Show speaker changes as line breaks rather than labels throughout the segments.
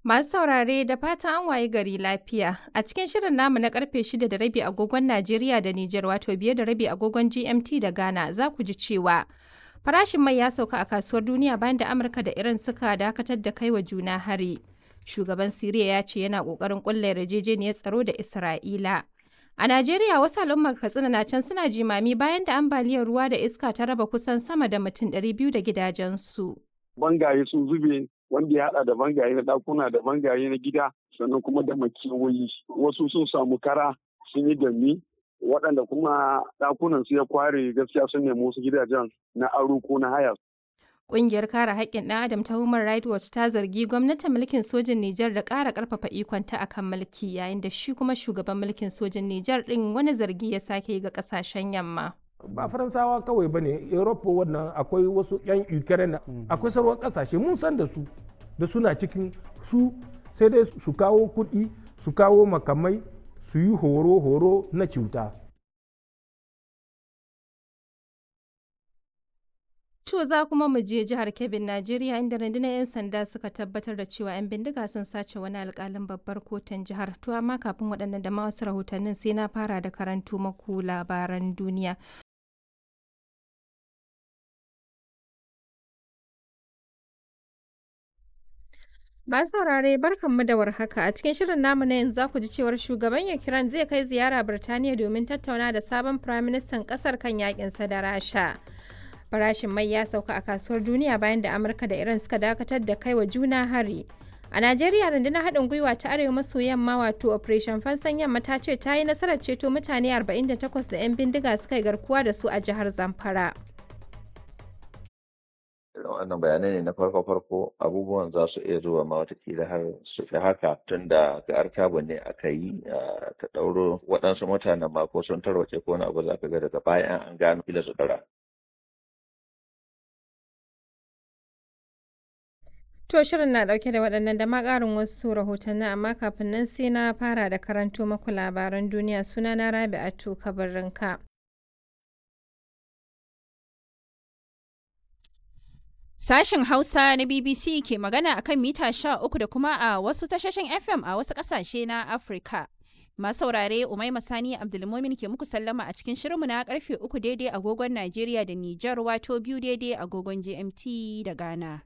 Masu saurare da fatan an waye gari lafiya. A cikin shirin namu na karfe 6 da rabi agogon Najeriya da Nijar wato biye da rabi agogon GMT da Ghana za ku ji cewa farashin mai ya sauka a kasuwar duniya bayan da Amurka da Iran suka dakatar da kai wa juna hari. Shugaban Siriya ya ce yana kokarin kulla yarjejeniyar tsaro da Isra'ila. A Najeriya wasu al'ummar Katsina na can suna jimami bayan da ambaliyar ruwa da iska ta raba kusan sama da mutum 200 da gidajensu.
Bangaye sun zube wanda ya hada da bangaye na dakuna da bangaye na gida sannan kuma da makewayi wasu sun samu kara sun yi dami waɗanda kuma ɗakunan su ya kware gaskiya sun nemi wasu gidajen na aro ko na haya.
Ƙungiyar kare haƙƙin ɗan Adam ta Human Rights Watch ta zargi gwamnatin mulkin sojin Nijar da ƙara ƙarfafa ikonta a kan mulki yayin da shi kuma shugaban mulkin sojin Nijar ɗin wani zargi ya sake yi ga ƙasashen yamma.
ba faransawa kawai ba ne europa wannan akwai wasu 'yan ukraine akwai sauran kasashe mun san da su da suna cikin su sai dai su kawo kuɗi su kawo makamai su yi horo-horo na cuta
To za kuma mu je jihar Kebbin, Najeriya inda rundunar 'yan sanda suka tabbatar da cewa 'yan bindiga sun sace wani alkalin babbar kotun jihar. To amma kafin waɗannan da ma wasu rahotannin sai na fara da karantu maku labaran duniya. Ba saurare barkanmu da warhaka a cikin shirin namu na yanzu za ku ji cewar shugaban Ukraine zai kai ziyara Birtaniya domin tattauna da sabon firaministan ƙasar kan yakinsa da Rasha. farashin mai ya sauka a kasuwar duniya bayan da amurka da iran suka dakatar da kai wa juna hari a najeriya rundunar haɗin gwiwa ta arewa maso yamma wato operation fansan yamma ta ce ta yi nasarar ceto mutane 48 da 'yan bindiga suka yi garkuwa da su a jihar zamfara
wannan bayanai ne na farko-farko abubuwan za su iya zuwa ma watakila har su fi haka tun da ga artabu ne aka yi ta ɗauro waɗansu mutanen ma ko sun tarwace ko wani abu za ka ga daga bayan an gano kila su ɗara
To shirin na dauke da waɗannan da ma ƙarin wasu rahotanni amma kafin nan sai na fara da karanto maku labaran duniya suna na Rabi'atu Kabarinka.
Sashen Hausa na BBC ke magana akan mita sha uku da kuma a wasu tashoshin FM a wasu ƙasashe na Afirka. Masu saurare Umaima Sani Abdulmumin ke muku sallama a cikin shirinmu na karfe uku daidai agogon Najeriya da Nijar wato biyu daidai agogon GMT da Ghana.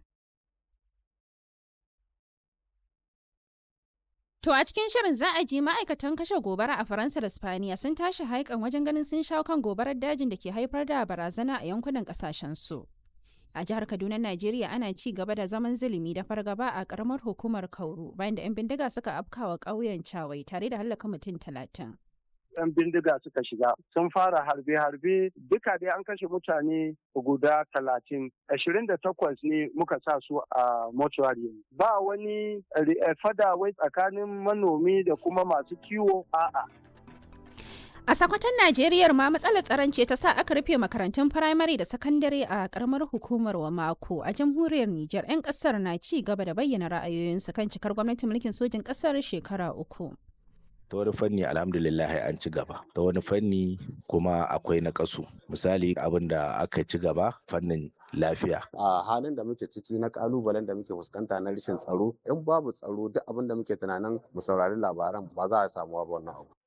To a cikin shirin za a ji ma'aikatan kashe gobara a Faransa da Spaniya sun tashi haikan wajen ganin sun shawo kan gobarar dajin da ke haifar da barazana a yankunan su. A jihar Kaduna, Najeriya ana ci gaba da zaman zulumi da fargaba a karamar hukumar Kauru bayan da 'yan bindiga suka afkawa ƙauyen Cawai tare da hallaka mutum talatin.
'yan bindiga suka shiga sun fara harbe-harbe duka dai an kashe mutane guda talatin ashirin da takwas ne muka sa su a mortuary ba wani fada wai tsakanin manomi da kuma masu kiwo a'a
A sakwatan Najeriya ma matsalar tsaron ce ta sa aka rufe makarantun firamare da sakandare a karamar hukumar wa mako a jamhuriyar Nijar 'yan kasar na ci gaba da bayyana ra'ayoyinsu kan cikar gwamnatin mulkin sojin kasar shekara uku.
ta wani fanni alhamdulillah an ci gaba ta wani fanni kuma akwai na kasu misali abin da aka ci gaba fannin lafiya
a halin da muke ciki na kalubalen da muke fuskanta na rashin tsaro in babu tsaro duk abin da muke tunanin mu saurari labaran ba za a samu ba wannan abu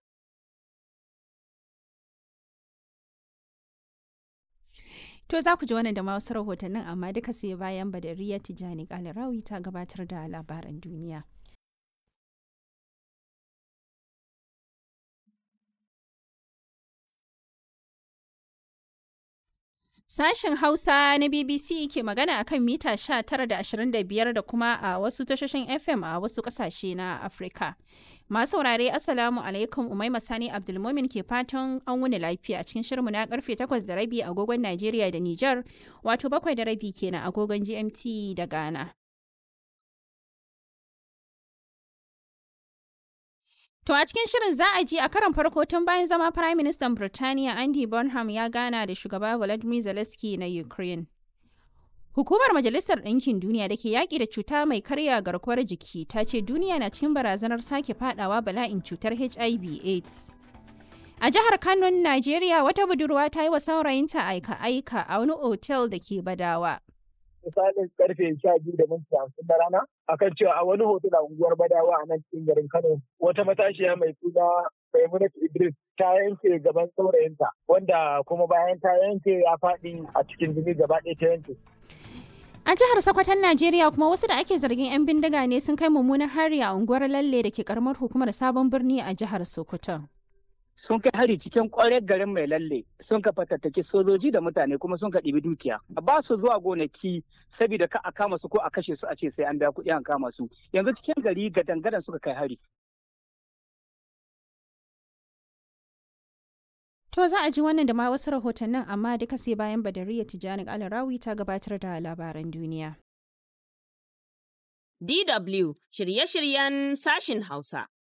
To za ku ji wannan da ma wasu rahotannin amma duka sai bayan Badariya Tijani Kalarawi ta gabatar da labaran duniya. Sashen Hausa na BBC ke magana a kan mita 19 da 25 da kuma a wasu tashoshin FM a wasu ƙasashe na Afirka. Masu saurare Assalamu alaikum Umaima Sani Abdulmumin ke fatan an wuni lafiya cikin shirmu na karfe 8 da rabi agogon Najeriya da Nijar wato bakwai da rabi kenan agogon GMT da Ghana. To a cikin shirin za a ji a karan farko tun bayan zama Prime Minister Birtaniya Andy Burnham ya gana da shugaba Volodymyr Zelensky na Ukraine. Hukumar Majalisar Ɗinkin Duniya da ke yaƙi da cuta mai karya garkuwar jiki ta ce duniya na cikin barazanar sake fadawa bala'in cutar HIV AIDS. A jihar Kano, Najeriya wata budurwa ta yi wa saurayinta aika-aika a wani otel da ke Badawa.
misalin karfe sha biyu da minti hamsin na rana akan cewa a wani hotel a unguwar Badawa a nan cikin garin Kano wata matashiya mai suna Maimunat Idris ta yanke gaban saurayinta wanda kuma bayan ta yanke ya faɗi a cikin jini gaba ɗaya ta yanke.
A jihar Sokoton Najeriya kuma wasu da ake zargin 'yan bindiga ne sun kai mummunan hari a unguwar Lalle da ke karamar hukumar Sabon Birni a jihar Sokoton.
sun kai hari cikin kwarar garin mai lalle sun ka fatattaki sojoji da mutane kuma sun ka ɗibi dukiya ba su zuwa gonaki saboda ka a kama su ko a kashe su a ce sai an biya kuɗi an kama su yanzu cikin gari gadan-gadan suka kai hari
To za a ji wannan da ma wasu rahotannin amma duka sai bayan Badariya Tijjani Alarawi ta gabatar da labaran duniya.
DW shirye-shiryen sashin Hausa.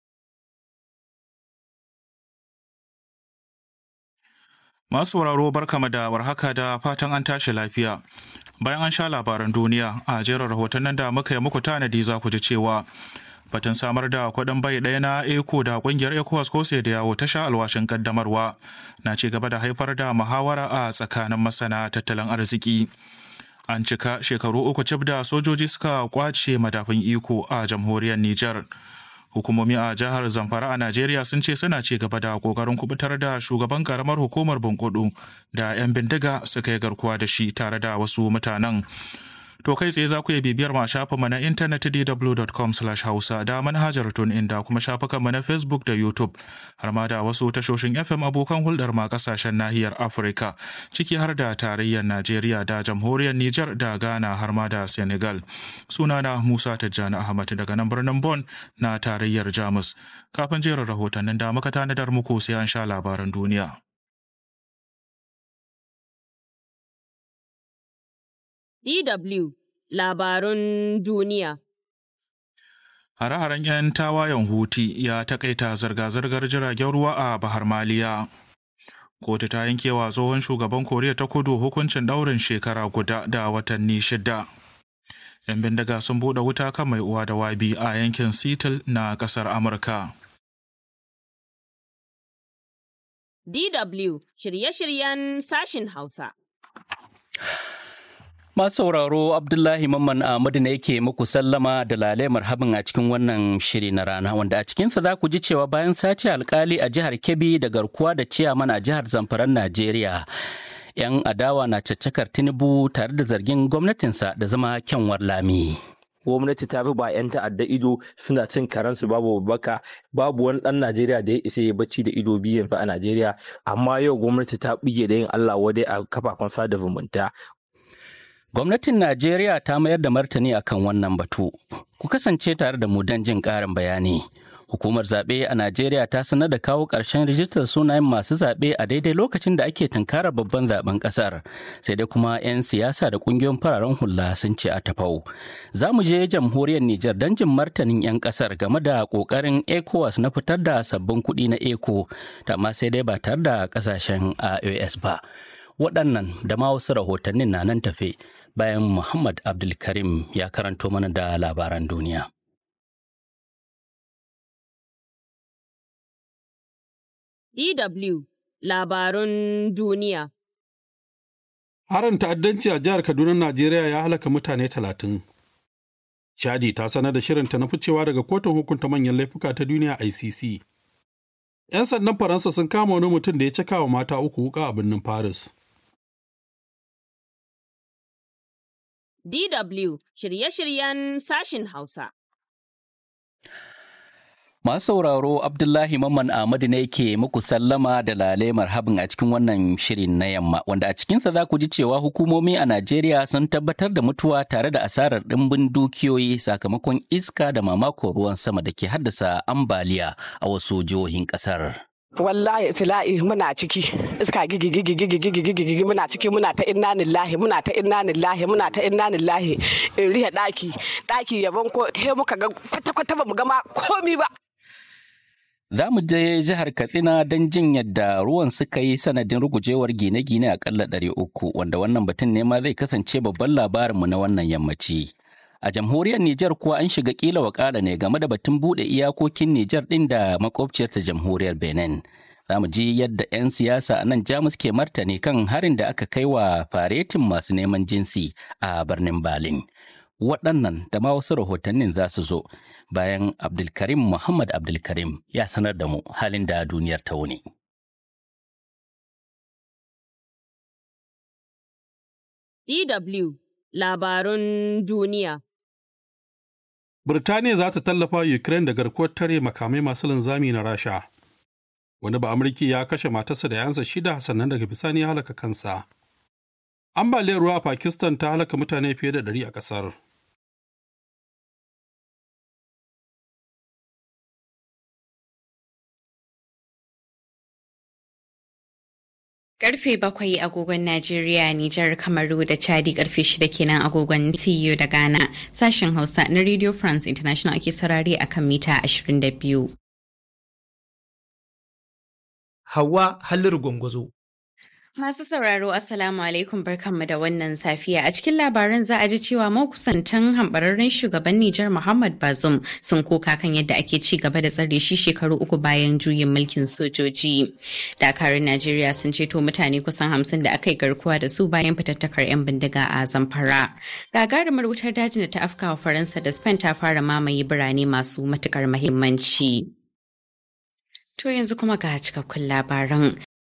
Masu sauraro barkama da warhaka da fatan an tashi lafiya. Bayan an sha labaran duniya a jerin rahotannin da muka yi muku tanadi za ku ji cewa batun samar da kuɗin bai ɗaya na eco da ƙungiyar ecowas ko da yawo ta sha alwashin kaddamarwa na ci gaba da haifar da muhawara a tsakanin masana tattalin arziki. An cika shekaru uku cif da sojoji suka kwace madafin iko a jamhuriyar Nijar. hukumomi a jihar zamfara a najeriya sun ce suna ci gaba da kokarin kubutar da shugaban karamar hukumar bunkudu da 'yan bindiga suka yi garkuwa da shi tare da wasu mutanen to kai tsaye za ku iya bibiyar ma shafinmu na intanet dw.com hausa da manhajar tun inda kuma shafukanmu na facebook da youtube har ma da wasu tashoshin fm abokan hulɗar ma kasashen nahiyar afirka ciki har da tarayyar najeriya da jamhuriyar niger da ghana har ma da senegal sunana musa tijjani ahmad daga nan birnin bon na tarayyar jamus kafin jerin rahotannin da muka tanadar muku sai an sha labaran duniya
DW Labarun Duniya.
Hare-haren 'yan tawayen Huti ya takaita zirga-zirgar jiragen ruwa a Bahar Maliya. Kotu ta yankewa tsohon shugaban Koriya ta kudu hukuncin ɗaurin shekara guda da watanni shida. 'Yan bindiga sun buɗe wuta kan mai uwa da wabi a yankin Seattle na ƙasar Amurka.
DW shirye-shiryen sashin Hausa.
Masu sauraro Abdullahi Mamman Ahmadu ne yake muku sallama da lale marhabin a cikin wannan shiri na rana wanda a cikinsa za ku ji cewa bayan sace alkali a jihar Kebbi da garkuwa da ciyaman a jihar Zamfaran Najeriya. 'Yan adawa na caccakar Tinubu tare da zargin gwamnatinsa da zama kyanwar lami.
gwamnati ta fi ba 'yan ta'adda ido suna cin karansu babu baka babu wani dan najeriya da ya isa ya bacci da ido biyan fa a najeriya amma yau gwamnati ta bige da yin allah wadai a kafafen sada zumunta
Gwamnatin Najeriya ta mayar da martani akan wannan batu. Ku kasance tare da mu don jin ƙarin bayani. Hukumar zaɓe a Najeriya ta sanar da kawo ƙarshen rijistar sunayen masu zaɓe a daidai lokacin da ake tunkarar babban zaben ƙasar. Sai dai kuma 'yan siyasa da ƙungiyoyin fararen hula sun ce a tafau. Za mu je jamhuriyar Nijar don jin martanin 'yan ƙasar game da ƙoƙarin ECOWAS na fitar da sabbin kuɗi na ECO, amma sai dai ba tare da ƙasashen IOS ba. Waɗannan da ma wasu rahotannin na nan tafe. bayan Muhammad Abdulkarim ya karanto mana da labaran duniya.
DW Labarun Duniya
Harin ta'addanci a jihar Kaduna, Najeriya ya halaka mutane talatin. Chadi ta sanar da shirinta na ficewa daga kotun hukunta manyan laifuka ta duniya ICC. 'Yan sandan Faransa sun kama wani mutum da ya caka wa mata uku wuka a birnin Paris.
DW shirye-shiryen sashin Hausa.
Masu sauraro Abdullahi Mamman Ahmadu ne ke muku sallama da lale marhabin a cikin wannan shirin na yamma wanda a cikinsa za ku ji cewa hukumomi a Najeriya sun tabbatar da mutuwa tare da asarar ɗimbin dukiyoyi sakamakon iska da mamakon ruwan sama da ke haddasa ambaliya a wasu jihohin ƙasar.
wallahi tila'i muna ciki iska gigi gigi gigi gigi gigi gigi muna ciki muna ta inna lillahi muna ta inna lillahi muna ta inna lillahi in rihe daki daki yabon ko he muka ga kwata kwata ba mu gama komi ba
Za mu je jihar Katsina don jin yadda ruwan suka yi sanadin rugujewar gine-gine akalla ɗari uku wanda wannan batun ne ma zai kasance babban labarinmu na wannan yammaci. A jamhuriyar Nijar kuwa an shiga kila wakala ne game da batun buɗe iyakokin Nijar ɗin da makwabciyarta jamhuriyar Benin. Za mu ji yadda 'yan siyasa a nan Jamus ke martani kan harin da aka kai wa faretin masu neman jinsi a birnin Berlin. Waɗannan da ma wasu rahotannin za su zo bayan Abdulkarim Muhammad Abdulkarim ya sanar da mu halin da duniyar ta wuni.
DW Labarun Duniya
Birtaniya za ta tallafa Ukraine da garkuwar tare makamai masu linzami na Rasha. Wani ba Amurki ya kashe matarsa da yansa shida sannan daga bisani ya halaka kansa. Ambaliyar ruwa a Pakistan ta halaka mutane fiye da ɗari a ƙasar.
Karfe bakwai agogon Najeriya, Nijar, Kamaru da Chadi karfe shida kenan agogon TU da Ghana. Sashen Hausa na Radio France International ake saurare a kan mita 22.
Hawa Halliru Gwangwazo.
Masu sauraro Assalamu alaikum barkanmu da wannan safiya a cikin labaran za a ji cewa makusantan hambararren shugaban Nijar Muhammad Bazoum sun koka kan yadda ake ci gaba da tsare shi shekaru uku bayan juyin mulkin sojoji. Dakarun Najeriya sun ceto mutane kusan hamsin da aka yi garkuwa da su bayan fitattakar 'yan bindiga a Zamfara. Gagarumar wutar dajin da ta afkawa Faransa da Spain ta fara mamaye birane masu matukar mahimmanci. To yanzu kuma ga cikakkun labaran.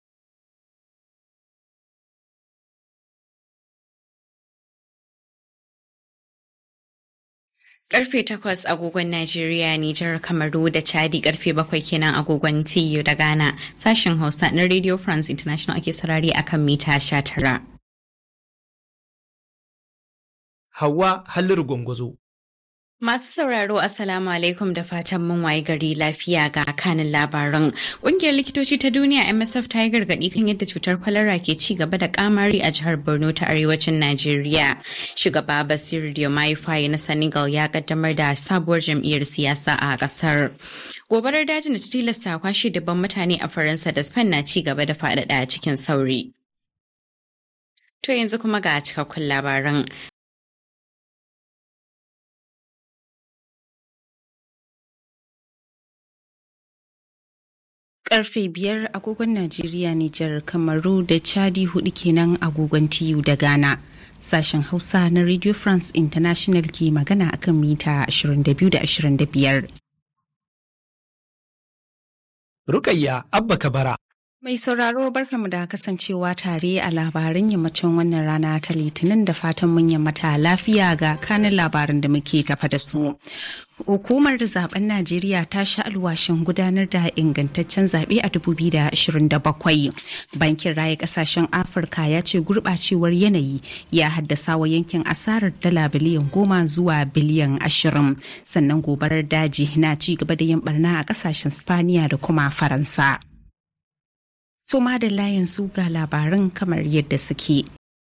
Karfe takwas agogon Najeriya, Nijar, Kamaru da Chadi karfe bakwai kenan agogon TU da Ghana. Sashen Hausa na Radio France International ake sarari akan mita sha tara.
Hawa Halliru Gwangwazo.
Masu sauraro Assalamu alaikum da fatan mun waye gari lafiya ga kanin labaran. Ƙungiyar likitoci ta duniya MSF ta yi gargaɗi kan yadda cutar kwalara ke ci gaba da kamari a jihar Borno ta arewacin Najeriya. Shugaba Basiru Diomaye Faye na Senegal ya kaddamar da sabuwar jam'iyyar siyasa a ƙasar. Gobarar dajin da ta tilasta kwashe dabban mutane a Faransa da Spain na ci gaba da faɗaɗa cikin sauri. To yanzu kuma ga cikakkun labaran. karfe biyar agogon Najeriya, Nijar, Kamaru da Chadi hudu kenan agogon TU da Ghana. Sashen Hausa na Radio France International ke magana akan mita 22 da 25.
Rukayya Abba Kabara.
Mai sauraro barkamu da kasancewa tare a labaran yammacin wannan rana ta litinin da fatan mun yammata lafiya ga kanin labaran da muke tafa da su. Hukumar zaben Najeriya ta sha alwashin gudanar da ingantaccen zaɓe a 2027. Bankin Raya Ƙasashen Afirka ya ce gurɓacewar yanayi ya haddasa wa yankin asarar dala biliyan goma zuwa biliyan ashirin. Sannan gobarar daji na ci gaba da yin barna a ƙasashen Spaniya da kuma Faransa. To madalla yanzu ga labaran kamar yadda suke.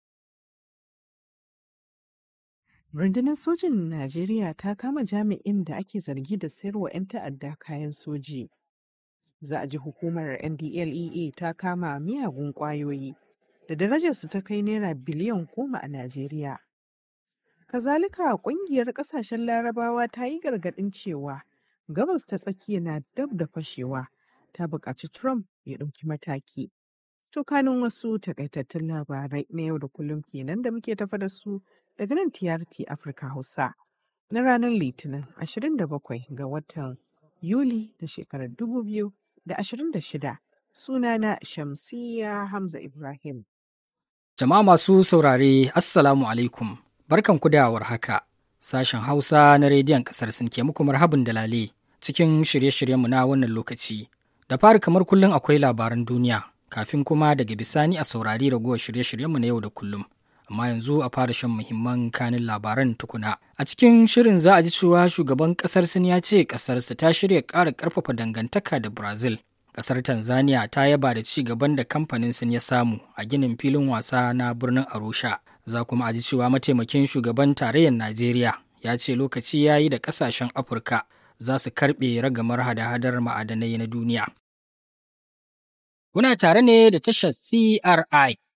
Rundunar sojin Najeriya ta kama jami'in da ake zargi da sayarwa 'yan ta'adda kayan soji. Za a ji hukumar NDLEA ta kama miyagun ƙwayoyi da darajarsu ta kai naira biliyan goma a Najeriya. Kazalika ƙungiyar ƙasashen larabawa ta yi gargaɗin cewa gabas ta tsakiya na dab da fashewa. ta buƙaci Trump ya ɗauki mataki. To kanin wasu takaitattun labarai na yau da kullum kenan da muke tafa da su daga nan TRT Afirka Hausa na ranar Litinin 27 ga watan Yuli da shekarar 2026 sunana Shamsiya Hamza Ibrahim.
Jama'a masu saurare Assalamu alaikum barkan da haka sashen Hausa na rediyon ƙasar sun ke muku marhabin dalale cikin shirye-shiryenmu na wannan lokaci. Da fari kamar kullum akwai labaran duniya, kafin kuma daga bisani a saurari ragowar shirye-shiryenmu na yau da kullum. Amma yanzu a fara shan muhimman kanin labaran tukuna. A cikin shirin za a ji cewa shugaban kasar Sin ya ce kasarsa ta shirya ƙara ƙarfafa dangantaka da Brazil. Kasar Tanzania ta yaba da ci gaban da kamfanin Sin ya samu a ginin filin wasa na birnin Arusha. Za kuma a ji cewa mataimakin shugaban tarayyar Najeriya ya ce lokaci ya yi da ƙasashen Afirka za su karɓe ragamar hada-hadar ma'adanai na duniya. Kuna tare ne da tashar CRI